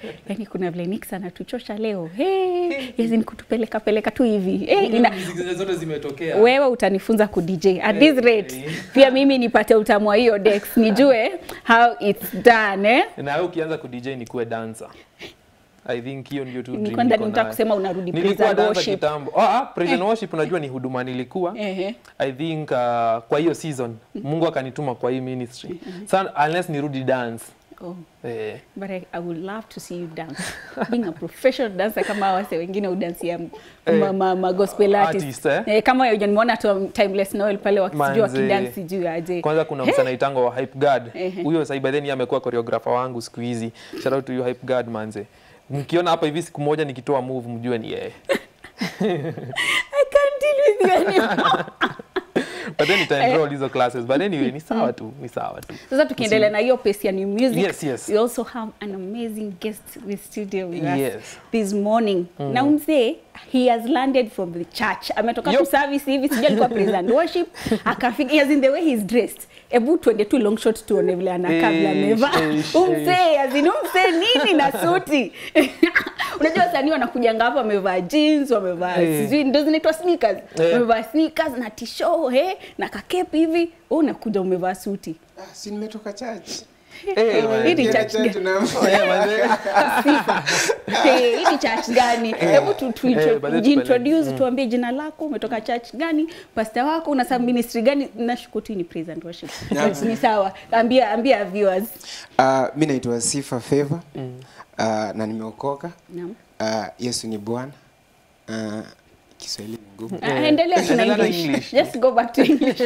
yani kuna vile Nix anatuchosha leo hey, yes, ni kutupeleka peleka tu hivi hey, ina, Muziki zote zimetokea. wewe utanifunza ku DJ at this rate pia mimi nipate utamu wa hiyo Dex nijue how it's done eh? na wewe ukianza ku DJ ni kuwe dancer. I think hiyo ndio tu dream Nilikuwa ndani niko nataka nayo. kusema unarudi praise Nilikuwa and dancer worship. kitambo. Ah, ah, praise and worship unajua ni huduma nilikuwa. Ehe. I think uh, kwa hiyo season Mungu akanituma kwa hii ministry. Sana unless nirudi dance. Oh. Eh. But I, I would love to see you dance. Being a professional dancer kama wase wengine udansia ma, ma, ma gospel artist. Artist, eh? kama hiyo nimeona tu Timeless Noel pale wakijua Manze. wakidansi juu aje. Kwanza kuna msana itango wa Hype Guard. Ehe. Huyo sasa by then yeye amekuwa choreographer wangu siku hizi. Shout out to you Hype Guard manze. Mkiona hapa hivi siku moja nikitoa move mjue ni yeye. I can't deal with you anymore. But then nitaenroll hizo classes. But anyway ni sawa tu, ni sawa tu. Sasa tukiendelea na hiyo pace ya new music, Yes, yes. we also have an amazing guest with studio with us Yes. this morning. Na umzee he has landed from the church. Ametoka Yup. tu service hivi, sijui alikuwa praise and worship, akafika as in the way he's dressed. Ebu tuende tu long shot tuone vile anakaa vile Eish, amevaa. eish, Umzee as in umzee nini na suti. Unajua wasanii wanakujanga hapa wamevaa jeans, wamevaa Eh. sijui ndio zinaitwa sneakers. Eh. Wamevaa sneakers na t-shirt, eh, na kakepi hivi. Wewe unakuja umevaa suti. Ah, si nimetoka church. Eh, man. Hii ni Nikienda church church gani? na- Eh, manze. sifa Eh, hii ni church gani hebu tu- tu- Eh, tu- baadaye jiintroduce tuambie jina lako umetoka church gani pasta wako una sub ministry gani nashuku tu ni praise and worship But ni sawa ambia ambia viewers Ah, mi naitwa Sifa Favor Ah, na nimeokoka. Naam. Ah, Yesu ni Bwana. Ah, Kiswahili ni ngumu. Ah, endelea tu na Endelea na english English. just go back to english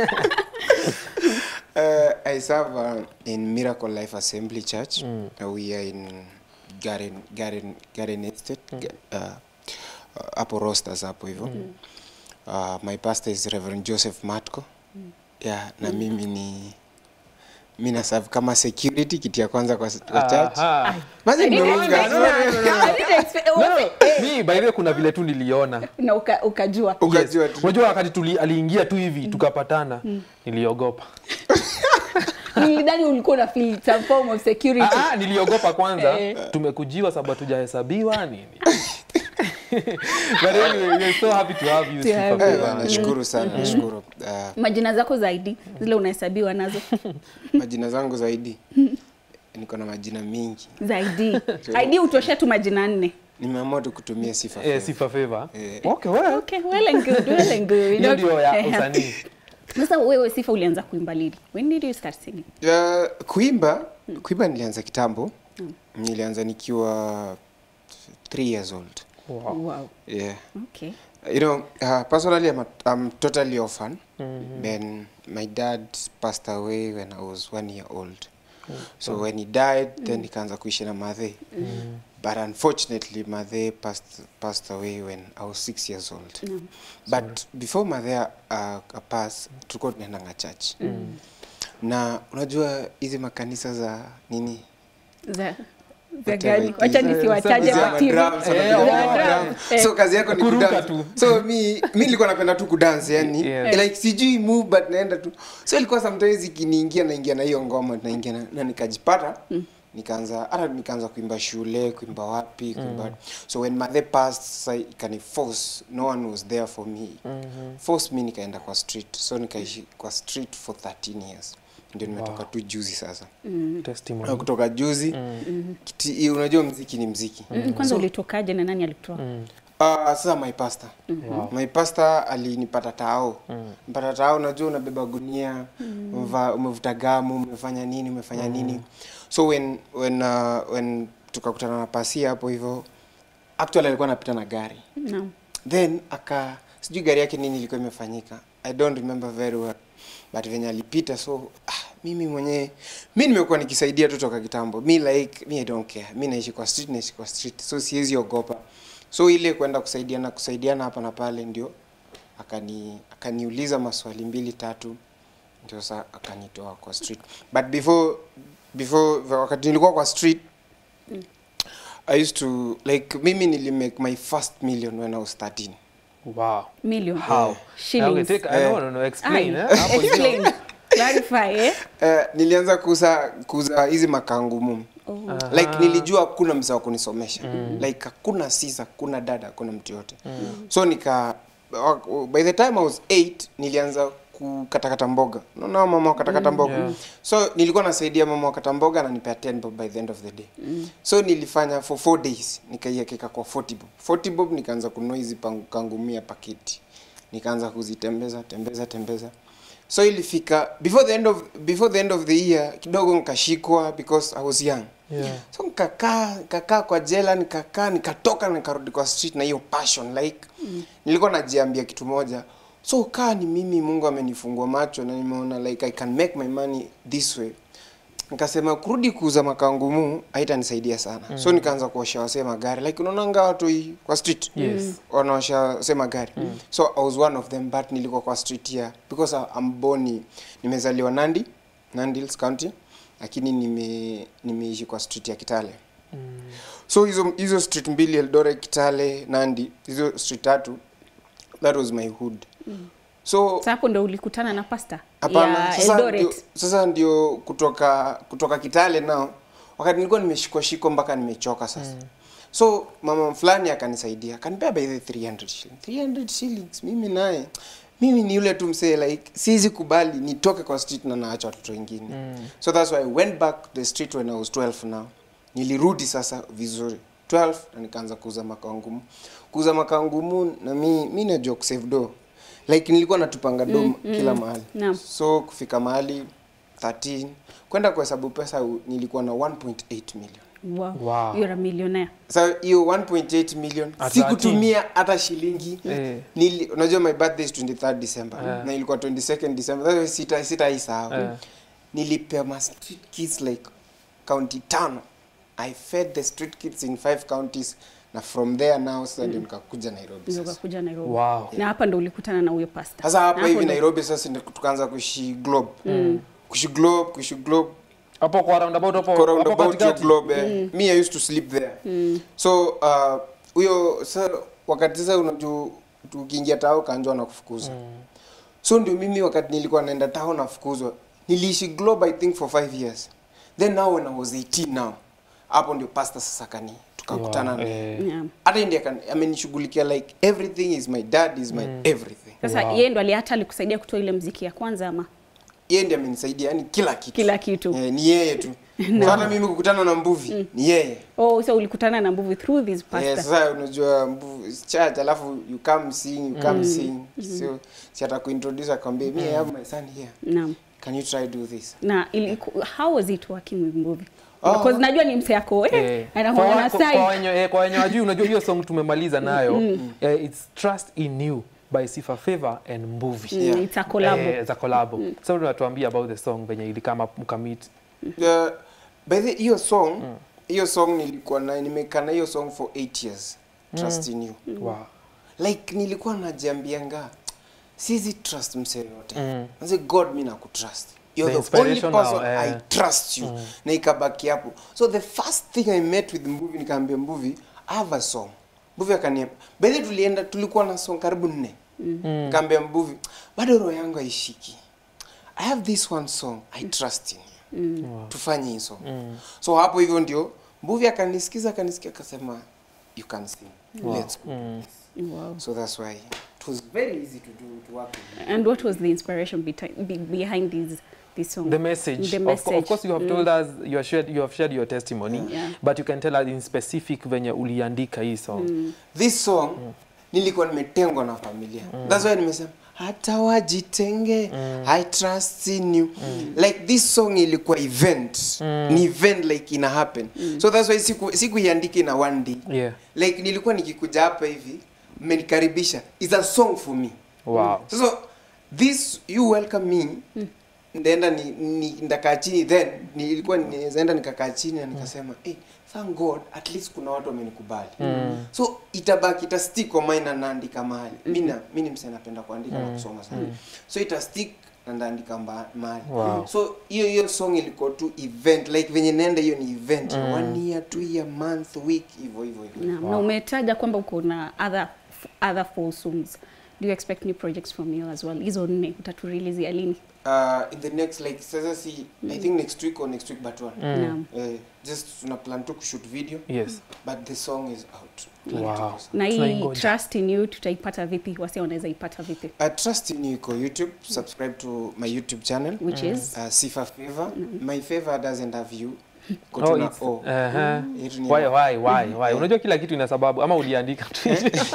Uh, I serve uh, in Miracle Life Assembly Church. Uh, we are in Garden, Garden, Garden Estate. Ga- Uh, uh, hapo Rosters hapo hivyo. Uh, my pastor is Reverend Joseph Matko. Yeah, na mimi ni mi na serve kama security kiti ya kwanza kwa, kwa church. Aha. Basi I didn't nimeunga. expect that. I didn't expect- No, no, Wote, mi by the way kuna vile tu niliona. na uka- ukajua Ukajua tu. Unajua wakati tuli aliingia tu hivi tukapatana, niliogopa. nilidhani ulikuwa una feel some form of security Ah, ah, niliogopa kwanza. Eh. Tumekujiwa sababu hatujahesabiwa nini. But anyway, we're so happy to have you, To Sifa have Eh, Favor. nashukuru sana, nashukuru. Uh, majina zako zaidi zile unahesabiwa nazo majina zangu zaidi niko na majina mingi. zaidi id utoshe tu majina nne Nimeamua tu kutumia Sifa Eh, Favor. Sifa Favor. Eh. Okay, well. okay well and good well and good You Hiyo know, ndio ya eh, usanii. Sasa wewe Sifa ulianza kuimba lini? When did you start singing? Uh, kuimba kuimba nilianza kitambo nilianza nikiwa three years old Wow. Wow. yeah Okay. you know uh, personally I'm, a, I'm totally orphan then my dad passed away when I was one year old so when he died then nikaanza kuishi na madhe but unfortunately madhe passed, passed away when I was six years old but before madhe uh, pass tulikuwa tunaendanga church na unajua hizi makanisa za nini Za za Whatever gani? it Wacha is. nisiwataje Hizi kwa ama TV. drums, Eh, wanapiga oh, drums. eh. so kazi yako ni Kuruka kudance tu. so mi mi nilikuwa napenda tu kudance yani Yes. like sijui move but naenda tu so ilikuwa sometimes ikiniingia naingia na hiyo ngoma naingia na, na nikajipata nikaanza hata nikaanza kuimba shule kuimba wapi kuimba so when mother passed sasa ikani force no one was there for me force me nikaenda kwa street so nikaishi kwa street for 13 years ndio nimetoka tu juzi sasa Na Testimony. kutoka juzi kiti, unajua mziki ni mziki Mm, Kwanza ulitokaje na nani alikutoa? Uh, sasa my pastor my pastor alinipata tao mpata tao unajua unabeba gunia umeva- umevuta gamu umefanya nini umefanya nini so when when uh, when tukakutana na pasia hapo hivyo actually alikuwa anapita na gari Naam. then aka sijui gari yake nini ilikuwa imefanyika i don't remember very well but venye alipita so ah, mimi mwenyewe mi nimekuwa nikisaidia tu toka kitambo mi like mi i don't care mi naishi kwa street naishi kwa street so siwezi ogopa so ile kwenda kusaidiana kusaidiana hapa na pale ndio akani akaniuliza maswali mbili tatu ndio sa akanitoa kwa street but before before wakati nilikuwa kwa street I used to like mimi nilimake my first million when I was 13 Wow. Million. How? Shillings. Okay, take, I no, no, no, explain. Aye. Eh? Hapo ndio. Explain. Clarify, eh? Eh, nilianza kuuza kuuza hizi makangumu Oh. like nilijua hakuna mzee wa kunisomesha like hakuna sisa hakuna dada hakuna mtu yote so nika wa- by the time i was 8 nilianza kukatakata mboga unaona mama wakatakata mboga Yeah. so nilikuwa nasaidia mama wakata mboga ananipea 10 bob by the end of the day so nilifanya for 4 days nikaiekeka kwa 40 bob 40 bob nikaanza kununua hizi pangu- kangumia paketi nikaanza kuzitembeza tembeza tembeza so ilifika before the end of before the end of the year kidogo nikashikwa because i was young Yeah. so nikakaa nikakaa kwa jela nikakaa nikatoka nikarudi kwa street na hiyo passion like mm. nilikuwa najiambia kitu moja so kaa ni mimi mungu amenifungua macho na nimeona like i can make my money this way nikasema kurudi kuuza makangumu haitanisaidia sana mm. so nikaanza kuosha wasee magari like unaonanga watu hii kwa street Yes. wanaosha wasee magari mm. so i was one of them but nilikuwa kwa street here because I- I'm born nimezaliwa nandi nandi Hills county lakini nime nimeishi kwa street ya kitale so hizo hizo street mbili eldoret kitale nandi hizo street tatu that was my hood so Sasa hapo ndo ulikutana na pasta hapana ya sasa ndio, Eldoret. sasa ndio kutoka kutoka kitale nao wakati nilikuwa nimeshikwa shiko mpaka nimechoka sasa so mama fulani akanisaidia akanipea by the 300 shillings 300 shillings mimi naye mimi ni yule tu msee like siwezi kubali nitoke kwa street na naacha watoto wengine mm. so that's why i went back to the street when i was 12 now nilirudi sasa vizuri 12 na nikaanza kuuza makaa ngumu kuuza makaa ngumu na mi mi najua kusave do like nilikuwa natupanga do mm, kila mahali Naam. so kufika mahali 13 kwenda kuhesabu pesa u- nilikuwa na 1.8 million Wow. Wow. You're a millionaire. sa hiyo 1.8 million At sikutumia hata shilingi Eh. Nili, unajua my birthday is 23rd december Eh. na ilikuwa 22nd december That's why sita sitaisahau Eh. nilipea ma street kids like county tano i fed the street kids in five counties na from there now sasa ndio nikakuja nairobi Ndio sasa ukakuja Nairobi. Wow. Na hapa ndo ulikutana na huyo pasta. sasa Na hapa hivi ndo- nairobi sasa ndio tukaanza kuishi globe kuishi globe kuishi globe Hapo kwa roundabout hapo Kwa hapo roundabout your katikati. globe eh. me i used to sleep there so uh, huyo sa wakati sasa unajua tukiingia tao kanjwa na kufukuza so ndio mimi wakati nilikuwa naenda tao nafukuzwa niliishi globe i think for five years then now when i was 18 now hapo ndio pasta sasa kani tukakutana Wow. naye Eh. Yeah. hata ndiye akani- amenishughulikia like everything is my dad is my everything Sasa Wow. yeye ndo ali- hata alikusaidia kutoa ile mziki ya kwanza ama yeye ndiye amenisaidia yani kila kitu kila kitu. eh, ni yeye tu so hata mimi kukutana na mbuvi ni yeye Oh, so ulikutana na Mbuvi through this Eh, pastor. sasa unajua mbu- it's church alafu you come sing you come sing so si ata kuintroduce akwambie me I have my son here Naam. can you try do this Na iliku, how was it working with Mbuvi? Oh. Because najua ni mse yako eh, Eh, kwa anaona wa- kwa- kwa side. wenye eh, kwa wenye wajui unajua hiyo song tumemaliza nayo eh, it's trust in you by Sifa Favor and Mbuvi Mm, Yeah. It's a collab. eh, za collabo sasa unatuambia about the song venye ilikama mkamit Uh, by the hiyo song hiyo song nilikuwa na nimekaa na hiyo song for 8 years trust in you wow. like nilikuwa najiambianga sizi trust mse yote Mm. Nase god mi nakutrust you're The the, only inspirational, person eh. i trust you na ikabaki hapo so the first thing i met with mbuvi nikaambia mbuvi i have a song mbuvi akaniambia bedhi tulienda tulikuwa na song karibu nne nikaambia mbuvi bado roho yangu haishiki i have this one song i trust in you tufanye hii song so hapo hivyo ndio mbuvi akanisikiza akanisikia akasema you can sing let's go Wow. so that's why it was very easy to do to work with And what was the inspiration beti- be, behind this this song? the message, The Of, message. of course you have told us you have shared, you have shared your testimony Yeah. but you can tell us in specific venye uliandika hii song this song nilikuwa nimetengwa na familia that's why nimesema hata wajitenge i trust in you like this song ilikuwa event ni event like ina happen so that's why siku sikuiandika ina one day yeah. like nilikuwa nikikuja hapa hivi mmenikaribisha is a song for me wow. sasa this you welcome me ndaenda ni, ni ndakaa chini then nilikuwa nizaenda nikakaa chini na nikasema hey, thank god at least kuna watu wamenikubali mm. so itabaki itastick kwa mind na naandika mahali mm. mina mi ni mse napenda kuandika na kusoma sana so itastick na ndaandika mba- mahali Wow. so hiyo hiyo song ilikuwa tu event like venye naenda hiyo ni event one year two year month week hivyo hivyo hivyo Naam, na umetaja kwamba uko na other other four songs. Do you expect new projects from you as well? Hizo nne utaturelizia lini? uh, in the next like sasa si i think next week or next week but one Naam. Eh, just tuna plan tu kushoot video yes but the song is out wow na hii Tunaingoja. trust in you tutaipata vipi wasi wanaweza ipata vipi uh, trust in you iko youtube subscribe to my youtube channel which is uh, sifa favor my favor doesn't have you oh, kotuna it's, o uh-huh. Yetu ni why ya- why why why unajua kila kitu ina sababu ama uliandika tu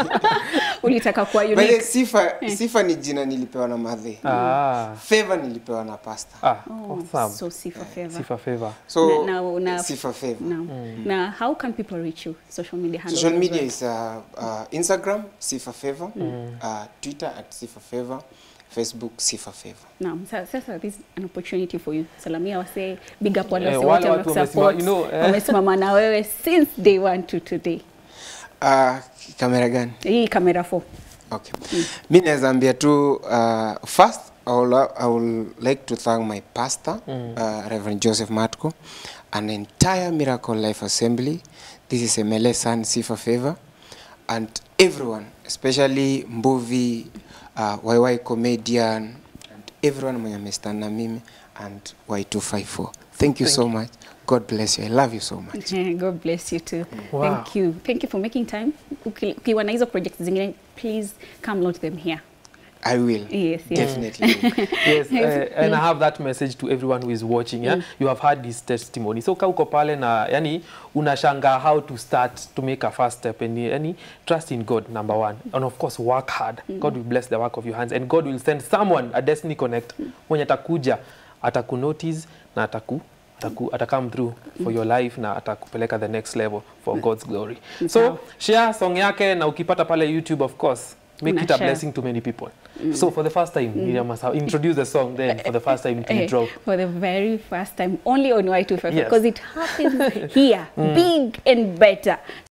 ulitaka kuwa By the way, unique sifa sifa ni jina nilipewa na madhe ah favor nilipewa na pasta ah oh, awesome so sifa favor sifa favor so Na- na- na- sifa favor Now, now, how can people reach you? Social media handles. social as media well. is uh, uh, instagram sifa favor uh, twitter at sifa favor facebook sifa favor Naam, sa- sasa this is an opportunity for you. Salamia wase big up wale Eh, wase wale wote watu wamekusupport, wamesima- you know, eh. wamesimama na wewe since day one to today. uh, kamera gani Hii kamera 4. Okay. Mi naweza ambia tu uh, first I will, I will like to thank my pastor uh, Reverend Joseph Matko an entire Miracle Life Assembly. This is Emele San Sifa Favor and everyone, especially Mbuvi, uh, YY Comedian and everyone mwenye amestand na mimi and Y254. Thank you so much. God bless you. I love you so much. God bless you too. Wow. Thank you. Thank you for making time. Uki- Ukiwa na hizo projects zingine, please come launch them here. I will. Yes, yes. Definitely. yes uh, and i have that message to everyone who is watching yeah? you have heard his testimony so ka uko pale na yani unashanga how to start to make a first step and yani trust in god number one and of course work hard god will bless the work of your hands and god will send someone a destiny connect mwenye atakuja atakunotice na ataku ataku, atakam through for your life na atakupeleka the next level for god's glory so Sawa. share song yake na ukipata pale youtube of course make Una it a share. blessing to many people so for the first time Miriam must have introduce the song then for the first time to Eh, drop for the very first time, only on Y255, Yes. because it happens here, big and better.